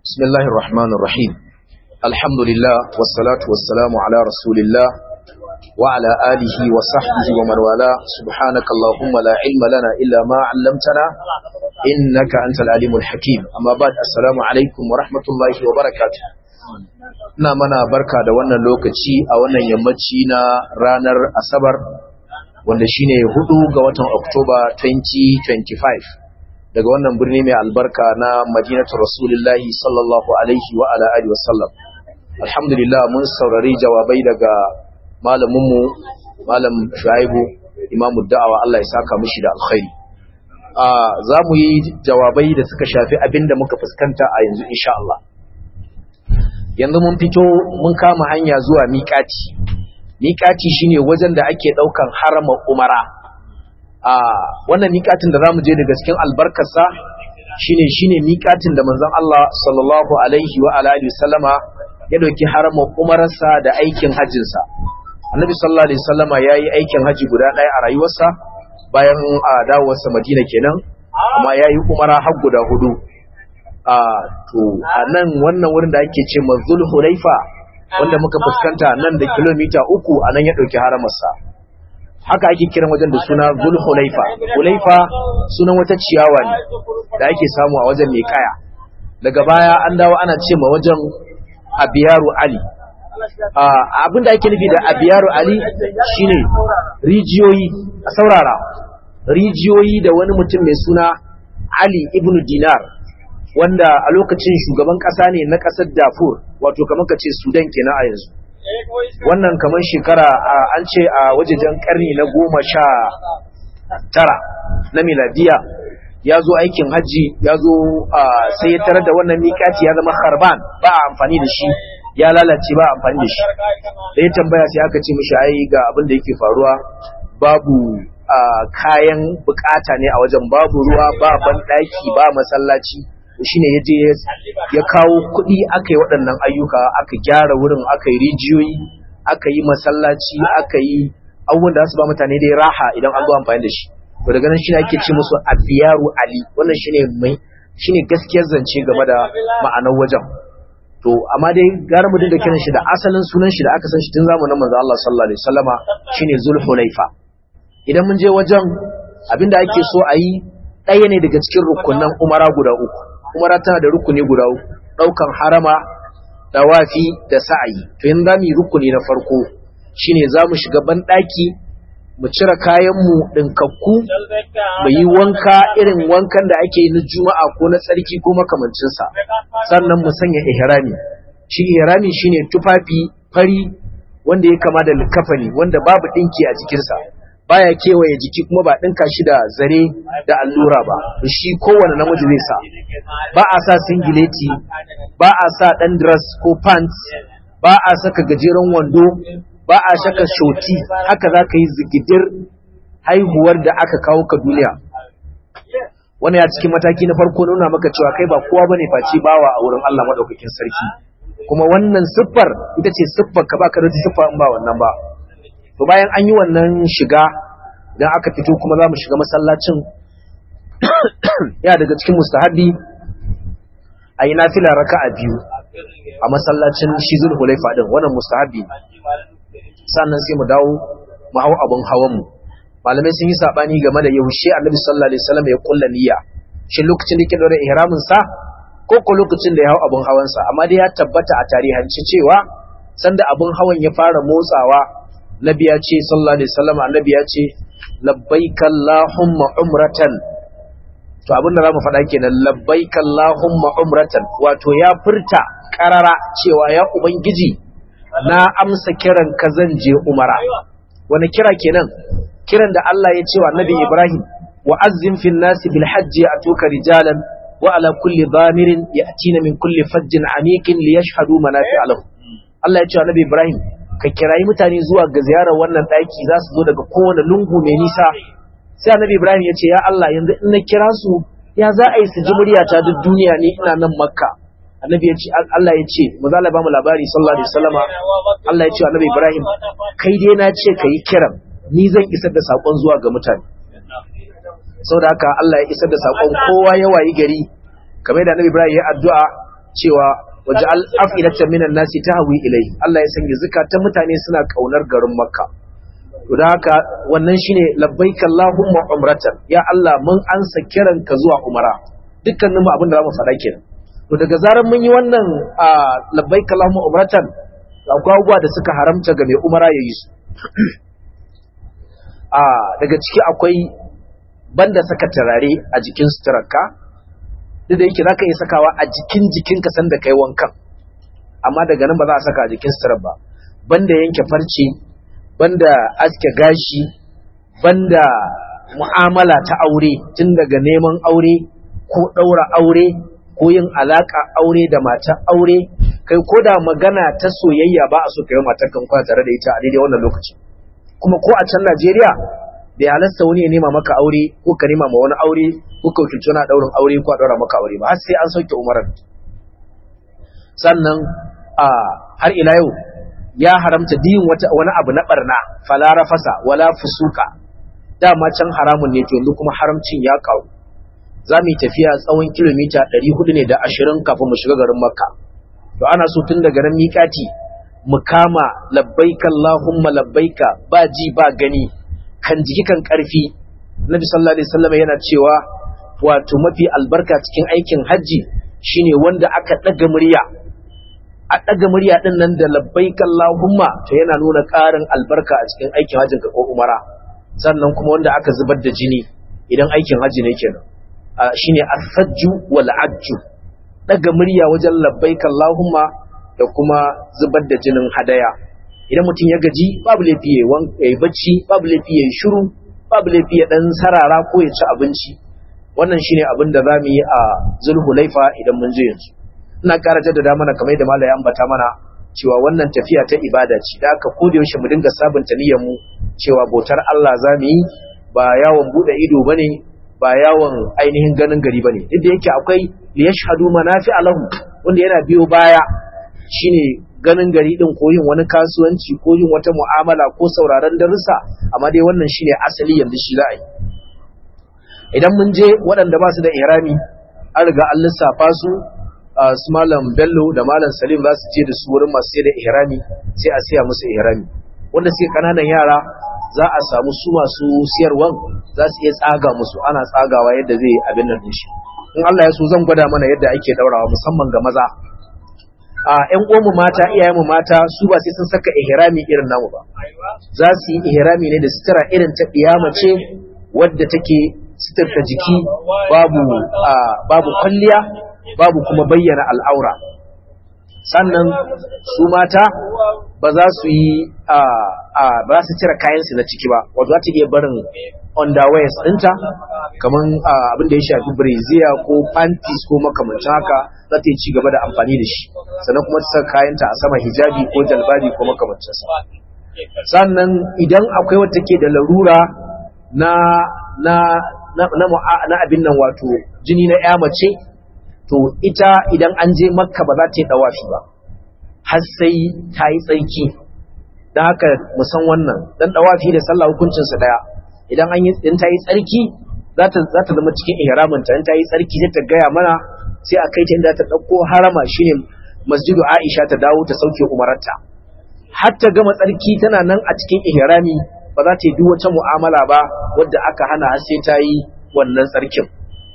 بسم الله الرحمن الرحيم الحمد لله والصلاة والسلام على رسول الله وعلى آله وصحبه ومن والاه سبحانك اللهم لا علم لنا إلا ما علمتنا إنك أنت العليم الحكيم أما بعد السلام عليكم ورحمة الله وبركاته na mana barka da wannan lokaci a wannan yammaci na ranar asabar wanda shine hudu ga watan oktoba 2025 daga wannan birni mai albarka na madinatu rasulullahi sallallahu alaihi wa ala alihi wasallam alhamdulillah mun saurari jawabai daga malaminmu malam shuaibu imamu da'awa Allah ya saka mishi da alkhairi a za mu yi jawabai da suka shafi abinda muka fuskanta a yanzu insha Allah yanzu mun fito mun kama hanya zuwa miƙati miƙati shine wajen da ake ɗaukan harama umara a wannan miƙatin da zamu je daga cikin albarkarsa shine shine miƙatin da manzon Allah sallallahu alaihi wa alihi wasallama ya dauki harama umararsa da aikin hajjin sa annabi sallallahu alaihi wasallama yayi aikin haji guda ɗaya a rayuwarsa bayan a dawowarsa Madina kenan amma yayi umara har guda hudu a to a nan wannan wurin da ake ce mazul hulaifa wanda muka fuskanta nan da kilomita uku a nan ya ɗauki haramarsa haka ake kiran wajen da suna zul hulaifa hulaifa sunan wata ciyawa ne da ake samu a wajen mai kaya daga baya an dawo ana ce ma wajen abiyaru ali abin da ake nufi da abiyaru ali shine rijiyoyi a saurara rijiyoyi da wani mutum mai suna ali ibnu dinar wanda a lokacin shugaban ƙasa ne na ƙasar Darfur wato kamar ka ce Sudan kenan a yanzu wannan kamar shekara an ce a wajejen ƙarni na goma sha tara na miladiya ya zo aikin hajji ya zo sai ya tarar da wannan miƙaci ya zama harban ba a amfani da shi ya lalace ba a amfani da shi da ya tambaya sai aka ce mishi ai ga abin da yake faruwa babu kayan bukata ne a wajen babu ruwa ba banɗaki ba masallaci shine ya je ya kawo kuɗi aka yi waɗannan ayyuka aka gyara wurin aka yi rijiyoyi aka yi masallaci aka yi abubuwan da su ba mutane dai raha idan an zo amfani da shi to daga nan shine ake ce musu abiyaru ali wannan shine mai shine gaskiyar zance game da ma'anar wajen to amma dai gara mu dinga kiran shi da asalin sunan shi da aka san shi tun zamanin manzo Allah sallallahu alaihi wasallama shine zulhulaifa idan mun je wajen abinda ake so a yi ɗaya ne daga cikin rukunan umara guda uku umara tana da rukuni guda uku daukan harama dawafi da sa'ayi to yanzu zamu yi rukuni na farko shine zamu shiga ban daki mu cire kayan mu dinkakku mu yi wanka irin wankan da ake yi na juma'a ko na tsarki ko makamancin sa sannan mu sanya ihrami shi ihrami shine tufafi fari wanda ya kama da likafani wanda babu dinki a cikin sa baya kewaye jiki kuma ba ɗinka shi da zare da allura ba shi kowane namiji zai sa ba a sa singileti ba a sa ɗan dress ko pants ba a saka gajeren wando ba a saka shoti haka za ka yi zigidir haihuwar da aka kawo ka duniya wani ya cikin mataki na farko nuna maka cewa kai ba kowa bane face bawa a wurin Allah madaukakin sarki kuma wannan siffar ita ce siffar ka ba ka da siffa in ba wannan ba to bayan an yi wannan shiga idan aka fito kuma za mu shiga masallacin ya daga cikin mustahabi a yi nafila raka a biyu a masallacin shizul hulaifa din wannan mustahabi sannan sai mu dawo mu hau abin hawanmu malamai sun yi sabani game da yaushe annabi sallallahu alaihi wasallam ya kulla niyya shi lokacin da yake daura ihramin sa ko ko lokacin da ya hau abin hawan sa amma dai ya tabbata a tarihance cewa sanda abin hawan ya fara motsawa nabi ya ce sallallahu alaihi wasallam annabi ya ce labbaik allahumma umratan to abin da zamu faɗa kenan labbaik allahumma umratan wato ya furta karara cewa ya ubangiji na amsa kiran ka zan je umara wani kira kenan kiran da Allah ya ce wa annabi Ibrahim wa azzim fil nasi bil hajji atuka rijalan wa ala kulli dhamirin ya'tina min kulli fajjin amiqin liyashhadu manafi'a lahum Allah ya ce wa annabi Ibrahim ka kirayi mutane zuwa ga ziyarar wannan ɗaki za su zo daga kowane lungu mai nisa sai annabi ibrahim ya ce ya allah yanzu in na kira su ya za a yi su ji muryata duk duniya ne ina nan makka annabi ya ce allah ya ce maza Allah ba mu labari sallallahu alaihi wasallama allah ya ce annabi ibrahim kai dai na ce ka yi kiran ni zan isar da saƙon zuwa ga mutane saboda haka allah ya isar da saƙon kowa ya wayi gari kamar da annabi ibrahim ya addu'a cewa waj'al af'idatan minan nasi tahwi ilayhi Allah ya sanya zakatan mutane suna kaunar garin Makka to da haka wannan shine labbaik Allahumma umratan ya Allah mun ansa kiranka zuwa umara dukkanin mu abin da zamu faɗa kenan to daga zaran mun yi wannan labbaik Allahumma umratan akwai abubuwa da suka haramta ga mai umara yayi su a daga ciki akwai banda saka turare a jikin suturarka duk da yake zaka iya sakawa a jikin jikinka sanda kai wankan amma daga nan ba za a saka a jikin suturar ba banda yanke farce banda aske gashi banda mu'amala ta aure tun daga neman aure ko ɗaura aure ko yin alaka aure da mata aure kai ko da magana ta soyayya ba a so kai matar kan kwana tare da ita a daidai wannan lokaci kuma ko a can Najeriya bai halasta wani ya nema maka aure ko ka nema ma wani aure ko ka wakilci wani daurin aure ko a daura maka aure ba har sai an sauke umarar sannan a har ila yau ya haramta diyin wata wani abu na barna fala rafasa wala fusuka dama can haramun ne to yanzu kuma haramcin ya kawo za mu yi tafiya tsawon kilomita 400 ne da 20 kafin mu shiga garin makka to ana so tun daga nan miƙati mu kama labbaika Allahumma labbaika ba ji ba gani kan jiki kan ƙarfi Nabi sallallahu alaihi wasallam yana cewa wato mafi albarka cikin aikin haji shine wanda aka daga murya a daga murya din nan da labbaika Allahumma to yana nuna ƙarin albarka a cikin aikin hajjin ka ko umara sannan kuma wanda aka zubar da jini idan aikin haji ne kenan shine as-sajju wal ajju daga murya wajen labbaika Allahumma da kuma zubar da jinin hadaya idan mutum ya gaji babu laifi ya yi bacci babu laifi ya yi shiru babu laifi ya dan sarara ko ya ci abinci wannan shine abin da zamu yi a zulhulaifa idan mun je yanzu ina ƙara jaddada mana kamar yadda malai ambata mana cewa wannan tafiya ta ibada ce da aka koda yaushe mu dinga sabunta niyyar mu cewa bautar Allah zamu yi ba yawon bude ido bane ba yawon ainihin ganin gari bane duk da yake akwai liyashhadu manafi'a lahu wanda yana biyo baya shine ganin gari din ko yin wani kasuwanci ko yin wata mu'amala ko sauraron darussa amma dai wannan shine asali yanzu shi za a yi idan mun je waɗanda ba su da ihrami an riga an lissafa su su malam bello da malam salim za su je da su wurin masu sai da ihrami sai a siya musu ihrami wanda suke kananan yara za a samu su masu siyarwan za su iya tsaga musu ana tsagawa yadda zai abin nan shi in Allah ya so zan gwada mana yadda ake daurawa musamman ga maza a ƴan uwanmu mata iyayenmu mata su ba sai sun saka ihrami irin namu ba za su yi ihrami ne da sutura irin ta ce wadda take suturta jiki babu babu kwalliya babu kuma bayyana al'aura sannan su mata ba za su yi ba za su cire kayansu na ciki ba wato za ta iya barin underwears ɗinta kamar abin da ya shafi brazier ko panties ko makamancin haka za ta yi ci gaba da amfani da shi sannan kuma ta saka kayanta a sama hijabi ko jalbabi ko makamancinsa sannan idan akwai wata ke da larura na na na na abin nan wato jini na ya mace to ita idan an je makka ba za ta yi dawafi ba har sai ta yi tsarki don haka musan wannan dan dawafi da sallah hukuncinsa daya idan an yi in ta yi tsarki za ta za ta zama cikin ihraminta in ta yi tsarki sai ta gaya mana sai a kai ta inda ta dauko harama shine masjidu Aisha ta dawo ta sauke umararta har ta gama tsarki tana nan a cikin ihrami ba za ta yi duk wata mu'amala ba wadda aka hana har sai ta yi wannan tsarkin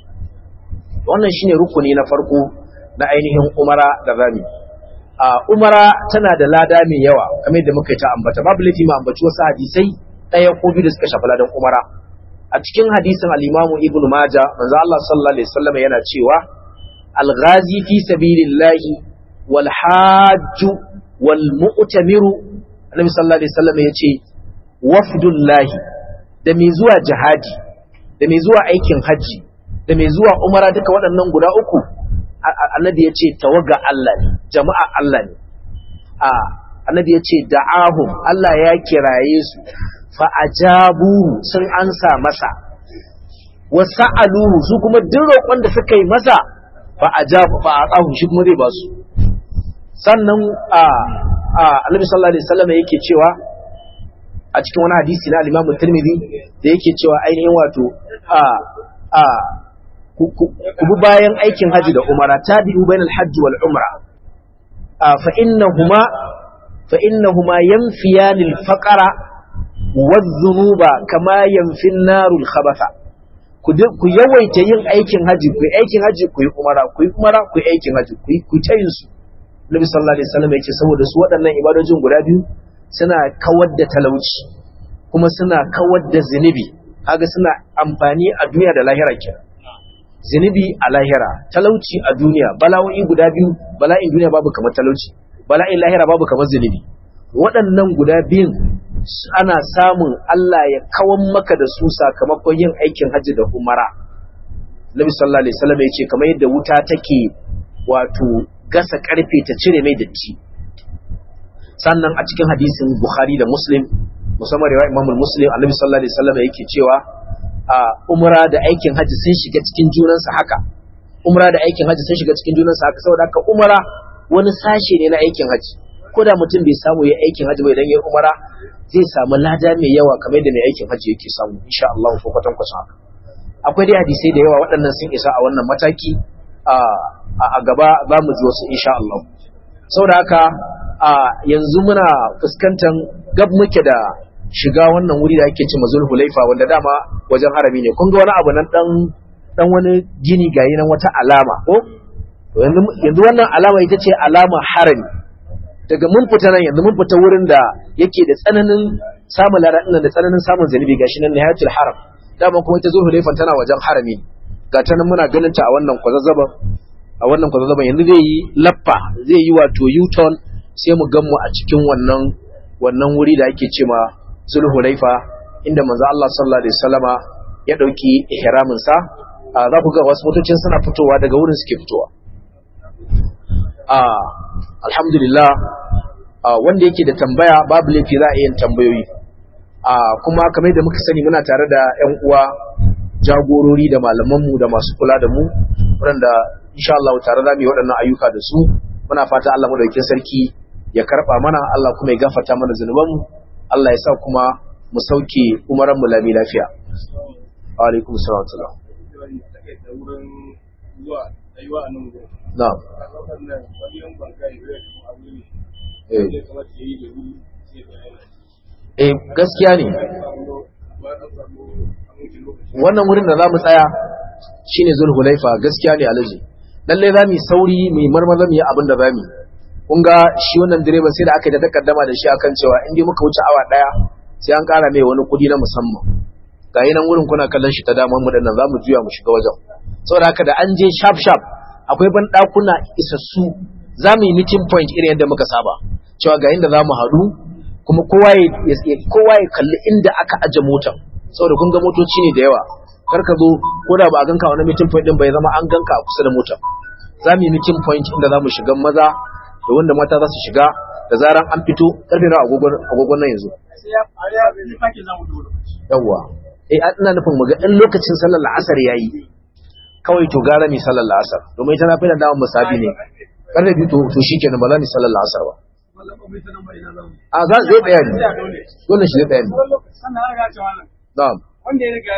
wannan shine rukuni na farko na ainihin umara da zami a umara tana da lada mai yawa kamar yadda muka yi ta ambata babu laifi ma ambaci wasu hadisai ɗaya ko biyu da suka shafi ladan umara a cikin hadisin al-imamu ibnu maja manzo Allah sallallahu alaihi wasallam yana cewa al-ghazi fi sabilillahi wal hajju wal mu'tamiru annabi sallallahu alaihi wasallam yace wafdullahi da mai zuwa jihadi da mai zuwa aikin haji da mai zuwa umara duka waɗannan guda uku annabi ya ce tawaga Allah ne jama'a Allah ne annabi ya ce da'ahum Allah ya kiraye su fa'ajabuhu sun ansa masa wa sa'aluhu su kuma duk roƙon da suka yi masa fa'ajabu fa'aqahu shi kuma zai ba su sannan annabi sallallahu alaihi wasallam yake cewa a cikin wani hadisi na al-Imam Tirmidhi da yake cewa ainihin wato a a ku bi bayan aikin haji da umara tabi'u bainal hajji wal umra fa innahuma fa innahuma yanfiyani al faqra waz zunuba kama yanfi an-narul khabatha ku yawaita yin aikin haji ku aikin haji ku yi umara ku yi umara ku yi aikin haji ku yi ku tayin su Nabi sallallahu alaihi wasallam yake saboda su waɗannan ibadojin guda biyu suna kawar da talauci kuma suna kawar da zunubi kaga suna amfani a duniya da lahira kenan zunubi a lahira talauci a duniya bala'o'i guda biyu bala'in duniya babu kamar talauci bala'in lahira babu kamar zunubi waɗannan guda biyun ana samun Allah ya kawan maka da su sakamakon yin aikin hajji da umara Nabi sallallahu alaihi wasallam yace kamar yadda wuta take wato gasa karfe ta cire mai datti sannan a cikin hadisin Bukhari da Muslim musamman riwaya Imam Muslim Annabi sallallahu alaihi wasallam yake cewa a umra da aikin haji sun shiga cikin junansa haka umra da aikin haji sun shiga cikin junansa haka saboda haka umra wani sashe ne na aikin haji ko da mutum bai samu ya aikin haji bai dan yi umra zai samu lada mai yawa kamar yadda mai aikin haji yake samu insha Allah ko kwatan kwatan haka akwai dai hadisai da yawa waɗannan sun isa a wannan mataki a a gaba za mu ji wasu insha Allah saboda haka a yanzu muna fuskantar gab muke da shiga wannan wuri da ake ce mazul hulaifa wanda dama wajen harami ne kun ga wani abu nan dan dan wani gini gayi nan wata alama ko yanzu wannan alama ita ce alama harami daga mun fita nan yanzu mun fita wurin da yake da tsananin samun ladan da tsananin samun zanibi gashi nan nihayatul haram dama kuma ita zul hulaifa tana wajen harami ga ta nan muna ganin ta a wannan kwazazzaban a wannan kwazazzaban yanzu zai yi lappa zai yi wato u-turn sai mu gan mu a cikin wannan wannan wuri da ake ce ma Zulhulaifa inda manzo Allah sallallahu alaihi wasallama ya dauki ihramin sa za ku ga wasu motocin suna fitowa daga wurin suke fitowa ah alhamdulillah wanda yake da tambaya babu laifi za a yin tambayoyi ah kuma kamar da muka sani muna tare da ƴan uwa jagorori da malamanmu da masu kula da mu waɗanda insha Allah tare za mu yi waɗannan ayyuka da su muna fata Allah madaukakin sarki ya karɓa mana Allah kuma ya gafarta mana zunubanmu Allah ya sa kuma mu sauke umaran mu lami lafiya. Wa alaikum salam salam. Na'am. Eh gaskiya ne. Wannan wurin da za mu tsaya shine Zulhulaifa gaskiya ne alaji. Lalle za mu sauri mu marmaza mu yi abin da za mu yi. kun ga shi wannan direban sai da aka yi da takaddama da shi akan cewa in dai muka wuce awa daya sai an kara mai wani kudi na musamman ga yi nan wurin kuna kallon shi ta daman mu dinnan za mu juya mu shiga wajen saboda haka da an je sharp sharp akwai ban dakuna isassu za mu yi meeting point irin yadda muka saba cewa ga inda za mu haɗu kuma kowa ya kowa ya kalli inda aka aje motar saboda kun ga motoci ne da yawa kar ka zo ko da ba a ganka wani meeting point din bai zama an ganka a kusa da motar za mu yi meeting point inda za mu shiga maza da wanda mata za su shiga da zaran an fito karfe na agogon nan yanzu yawwa eh ina nufin mu ga in lokacin sallar la'asar yayi kawai to gara mi sallar la'asar domin ita na fi da dawon musabi ne karfe biyu to shikenan ba za ni sallar la'asar ba a za zai tsaya ne dole shi zai tsaya ne na'am